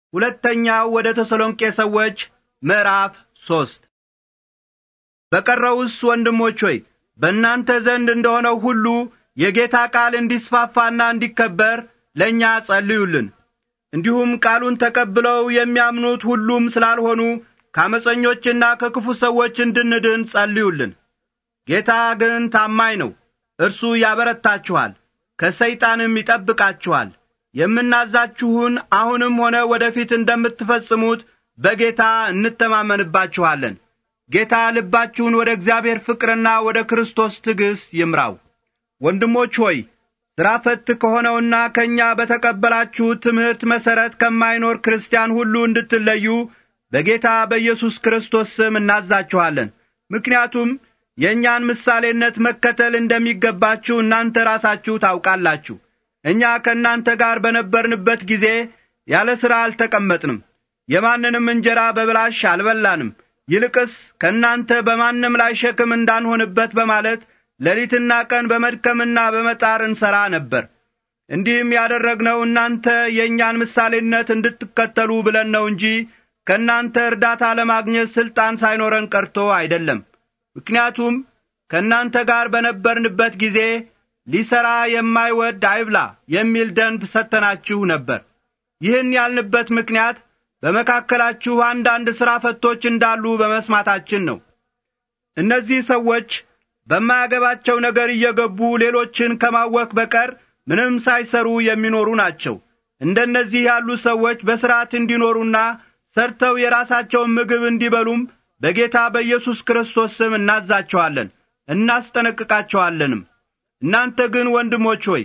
ሁለተኛው ወደ ተሰሎንቄ ሰዎች ምዕራፍ ሶስት በቀረውስ ወንድሞች ሆይ በእናንተ ዘንድ እንደሆነው ሁሉ የጌታ ቃል እንዲስፋፋና እንዲከበር ለእኛ ጸልዩልን። እንዲሁም ቃሉን ተቀብለው የሚያምኑት ሁሉም ስላልሆኑ ከአመፀኞችና ከክፉ ሰዎች እንድንድን ጸልዩልን። ጌታ ግን ታማኝ ነው። እርሱ ያበረታችኋል፣ ከሰይጣንም ይጠብቃችኋል። የምናዛችሁን አሁንም ሆነ ወደፊት እንደምትፈጽሙት በጌታ እንተማመንባችኋለን። ጌታ ልባችሁን ወደ እግዚአብሔር ፍቅርና ወደ ክርስቶስ ትዕግሥት ይምራው። ወንድሞች ሆይ ሥራ ፈት ከሆነውና ከእኛ በተቀበላችሁት ትምህርት መሠረት ከማይኖር ክርስቲያን ሁሉ እንድትለዩ በጌታ በኢየሱስ ክርስቶስ ስም እናዛችኋለን። ምክንያቱም የእኛን ምሳሌነት መከተል እንደሚገባችሁ እናንተ ራሳችሁ ታውቃላችሁ። እኛ ከእናንተ ጋር በነበርንበት ጊዜ ያለ ሥራ አልተቀመጥንም፣ የማንንም እንጀራ በብላሽ አልበላንም። ይልቅስ ከእናንተ በማንም ላይ ሸክም እንዳንሆንበት በማለት ሌሊትና ቀን በመድከምና በመጣር እንሠራ ነበር። እንዲህም ያደረግነው እናንተ የእኛን ምሳሌነት እንድትከተሉ ብለን ነው እንጂ ከእናንተ እርዳታ ለማግኘት ሥልጣን ሳይኖረን ቀርቶ አይደለም። ምክንያቱም ከእናንተ ጋር በነበርንበት ጊዜ ሊሠራ የማይወድ አይብላ የሚል ደንብ ሰጥተናችሁ ነበር። ይህን ያልንበት ምክንያት በመካከላችሁ አንዳንድ ሥራ ፈቶች እንዳሉ በመስማታችን ነው። እነዚህ ሰዎች በማያገባቸው ነገር እየገቡ ሌሎችን ከማወክ በቀር ምንም ሳይሰሩ የሚኖሩ ናቸው። እንደነዚህ ያሉ ሰዎች በሥርዓት እንዲኖሩና ሰርተው የራሳቸውን ምግብ እንዲበሉም በጌታ በኢየሱስ ክርስቶስ ስም እናዛቸዋለን፣ እናስጠነቅቃቸዋለንም። እናንተ ግን ወንድሞች ሆይ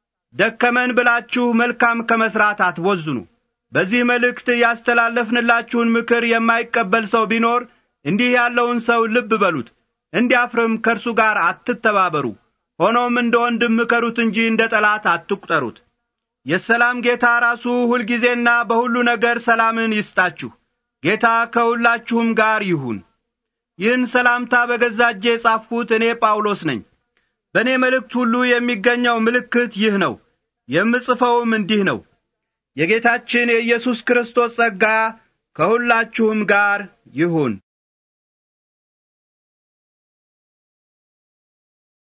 ደከመን ብላችሁ መልካም ከመሥራት አትቦዝኑ። በዚህ መልእክት ያስተላለፍንላችሁን ምክር የማይቀበል ሰው ቢኖር እንዲህ ያለውን ሰው ልብ በሉት፣ እንዲያፍርም ከእርሱ ጋር አትተባበሩ። ሆኖም እንደ ወንድም ምከሩት እንጂ እንደ ጠላት አትቁጠሩት። የሰላም ጌታ ራሱ ሁልጊዜና በሁሉ ነገር ሰላምን ይስጣችሁ። ጌታ ከሁላችሁም ጋር ይሁን። ይህን ሰላምታ በገዛ እጄ የጻፍሁት እኔ ጳውሎስ ነኝ። በእኔ መልእክት ሁሉ የሚገኘው ምልክት ይህ ነው። የምጽፈውም እንዲህ ነው። የጌታችን የኢየሱስ ክርስቶስ ጸጋ ከሁላችሁም ጋር ይሁን።